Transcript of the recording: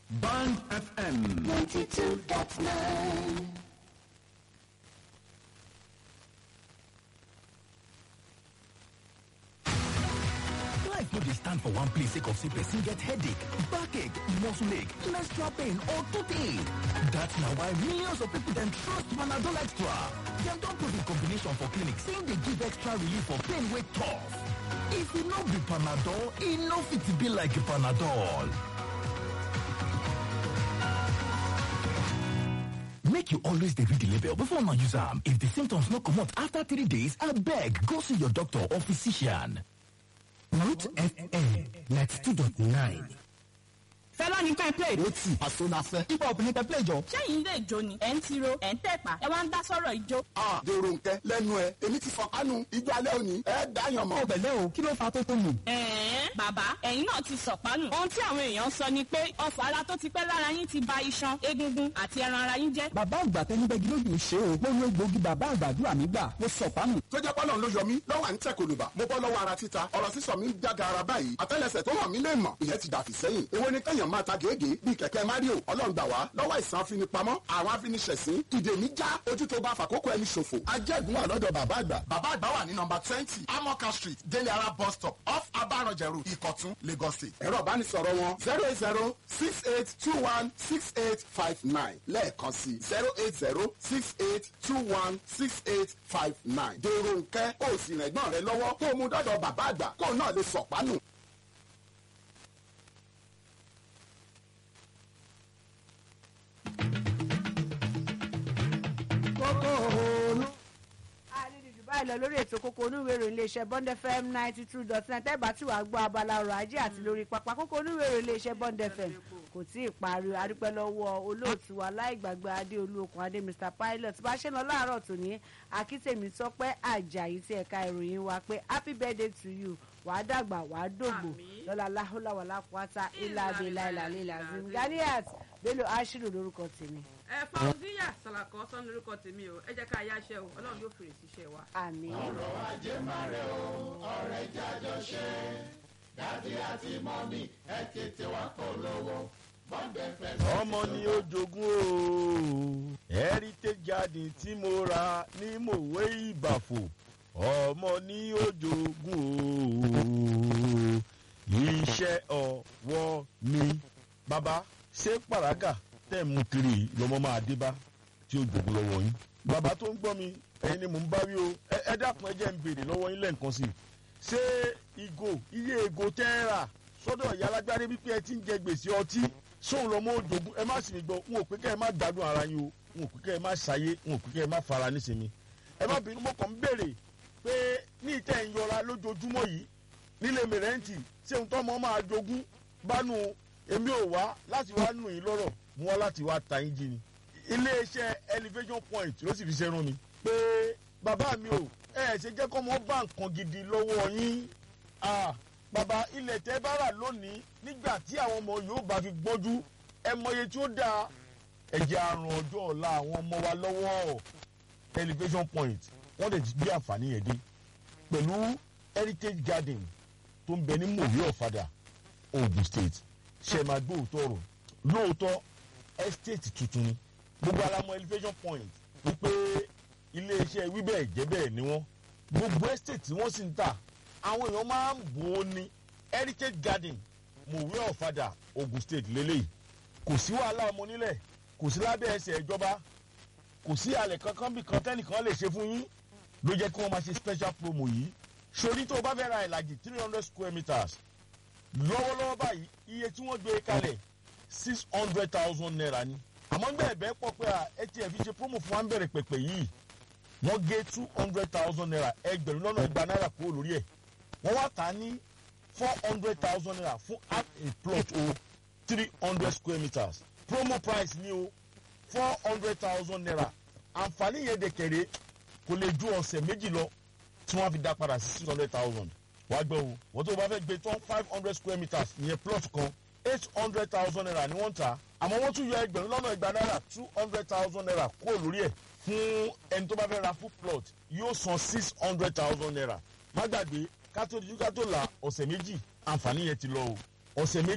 Band FM. 92.9. Life no dey stand for one place sake of say person get headache, backache, muscle ache, menstrual pain or toothache. That's na why millions of people dem trust Panadol Extra. Dem don prove in combination for clinic saying dey give extra relief for pain wey tough. If e no be Panadol, e no fit be like Panadol. Make you always dey read the label before una use am. If the symptoms no comot after three days, abeg go see your doctor or physician. Root FM ninety two dot nine. fẹ́lá ní pẹ́ play. ó tì àṣọ la fẹ́. hip hop ní pẹ́ play jọ. sẹ́yìn ilé ìjó ni ẹ̀ ń tiro ẹ̀ ń tẹ̀pá ẹ wá ń dá sọ́rọ̀ ìjó. a dèrò nkẹ lẹ́nu ẹ èmi ti fọkànù ijó alẹ́ òní ẹ dáyàn mọ́. ó bẹ̀lẹ́ o kí ló fa tó tó mù. ẹ̀ẹ́n bàbá ẹ̀yin náà ti sọ̀pánù. ohun tí àwọn èèyàn sọ ni pé ọfọ̀ ara tó ti pẹ́ lára yín ti ba iṣan egungun àti ẹran ara yín jẹ́. bàbá àgbà tẹni bẹ́gi lójú ṣe o mo lo egbògi bàbá àgbàdúrà mi gbà mo sọ pánù. tó jẹ́ pọ́lọ́n ló yọ mí lọ́wọ́ à ń tẹ̀ kòlùbà mo bọ́ lọ́wọ́ ara títa ọ̀rọ̀ sísọ mi ń jága ara báyìí àtẹ́lẹsẹ̀ tó hàn mí lè mọ̀ ìyẹn ti dàfí sẹ́yìn èwo ni kẹ́yàn máa ta gègé bíi kẹ̀kẹ́ mario ọlọ́run gbà wá lọ́wọ́ àìsàn afinipamọ́ àwọn afiniṣẹ̀sín ìdè mi já ojú tó bá fàkókò ẹni ṣòfò ajẹ́gun wà lọ́dọ̀ bàbá àgbà bàbá àgbà wà ní nọmba twenty amoka street délé ara bus stop off abaranjẹrù ìkọ̀tún lagos state ẹ̀rọ ìbánisọ̀rọ̀ wọn zero eight zero six eight two one six eight five nine lẹ́ẹ̀kan sí zero eight zero six eight two one six eight five nine dèrò nkẹ́ ó sì rẹ̀ gbọ́n rẹ lọ́wọ́ kó o mú dọ́dọ̀ bàbá àgbà kó o náà lè sọ̀pánù. àlejò báyìí lọ lórí ètò kókó onúwèrò iléeṣẹ́ bond fm ninety two dot nine tẹ́gbà tí wàá gbọ́ abala ọrọ̀ ajé àti lórí pápá kókó onúwèrò iléeṣẹ́ bond fm kò tí ì parí adúpẹ́ lọ́wọ́ olóòtú wa láìgbàgbé adéolú okùn adé mr pilot bá ṣe lọ láàárọ̀ tòní akítèmí tọ́pẹ́ àjàyí tí ẹ̀ka ìròyìn wa pé happy birthday to you wàá dàgbà wàá dògbò lọ́la láhùláwà lápáta ilà abilà ilà lílà zim ganiat bello ashiru lórúkọ tèmi ẹ fauziya salakọ sọ lórúkọ tèmi o ẹ jẹ ká yáṣẹ o ọlọrun yóò fèrè síṣẹ wa. àmì. ọmọ ni ó jogún o heritage garden tí mo ra ní mòwe ìbàfò ọmọ ni ó jogún o iṣẹ́ ọwọ́ mi. bàbá ṣé pàràgà tẹ̀ mú kiri lọ́mọ máa dé bá tí ó jogún lọ́wọ́ yín. bàbá tó ń gbọ́ mi ẹ̀yin ni mò ń bá wí o ẹ ẹ dákun ẹ jẹ́ ń béèrè lọ́wọ́ yín lẹ́ǹkan sí i. ṣé ìgò iye ìgò tẹ́ ẹ rà sọ́dọ̀ ìyá alágbárí wípé ẹ ti ń jẹ gbèsè ọtí sóun lọ́mọ òjògùn ẹ má sì mí gbọ́ n ò pé kẹ́ ẹ má gbádùn ara yín o n ò pé kẹ́ ẹ má ṣayé n ò pé kẹ́ ẹ má fara nísìnyí. ẹ má bínú mo kàn ń béèrè pé ní ìtẹ̀ ń yọra lójoojúmọ́ yìí nílé mẹrẹ́ǹtì ṣé ohun tọ́mọ máa jogún bánú èmi ò wá láti wá nù yín lọ́rọ̀ mú wá láti wá ta yín jí ni. iléeṣẹ́ elevation point ló sì fi ṣe rán mi pé bàbá mi ò ẹ ṣe jẹ́ kọ́ mọ́ bá nǹkan gidi lọ́wọ́ yín ah bàbá ilẹ̀ tẹ́ bá rà lónìí nígbà tí àwọn ọmọ yóò bá fi gbọ́njú ẹ mọye tí ó dáa ẹ̀jẹ̀ àrùn ọjọ́ ọ̀la àwọn ọmọ wa lọ́wọ́ elevation point wọ́n lè gbé àǹfààní yẹn dé pẹ̀lú heritage garden tó ń bẹ ní mòwe ọ̀fadà ogun state ṣe máa gbé òótọ́ ọ̀rọ̀ lóòótọ́ estate tuntun ni gbogbo alamọ elevation point wípé iléeṣẹ́ wíbẹ̀ jẹ́bẹ̀ ni wọ́n gbogbo estate tí wọ́n sì ń tà àwọn èèyàn máa ń bò ó ní heritage garden mòwe ọ̀fadà ogun state lélẹ́yìí kò sí wàhálà ọmọ nílẹ̀ kò sí lábẹ́ ẹsẹ̀ ìjọba kò sí àlẹ̀ kankan bí kan tẹ́nìkan lè ṣe fún yín ló jẹ́ kí wọ́n máa ṣe special promo yìí sori tó o bá fẹ́ ra ìlàjì three hundred square meters lọ́wọ́lọ́wọ́ báyìí iye tí wọ́n gbé kalẹ̀ six hundred thousand naira ni àmọ́ gbẹ́ ẹ̀bẹ́ pọ̀ pé atf ṣe promo fún wa ń bẹ̀rẹ̀ pẹ̀pẹ̀ yìí wọ́n gé two hundred thousand naira ẹgbẹ̀rún lọ́nà igba náírà kúrò lórí ẹ̀ wọ́n wá tà á ní four hundred thousand naira fún half a plot o three hundred square meters promo price ni o four hundred thousand naira àǹfààní yẹn dẹ̀kẹ̀rẹ̀ kò lè ju ọ̀sẹ̀ méjì lọ tí wọ́n fi dá padà sí six hundred thousand wàá gbọ́ o wọ́n tó bá fẹ́ gbé tán five hundred square meters ìyẹn plot kan eight hundred thousand naira ni wọ́n ń tà àmọ́ wọ́n tún yọ ẹgbẹ̀rún lọ́nà igba náírà two hundred thousand naira kúrò lórí ẹ̀ fún ẹni tó bá fẹ́ ra full plot yóò san six hundred thousand naira má gbàgbé kátó kátó la ọ̀sẹ̀ méjì àǹfààní yẹn ti lọ o ọ̀sẹ̀ méjì.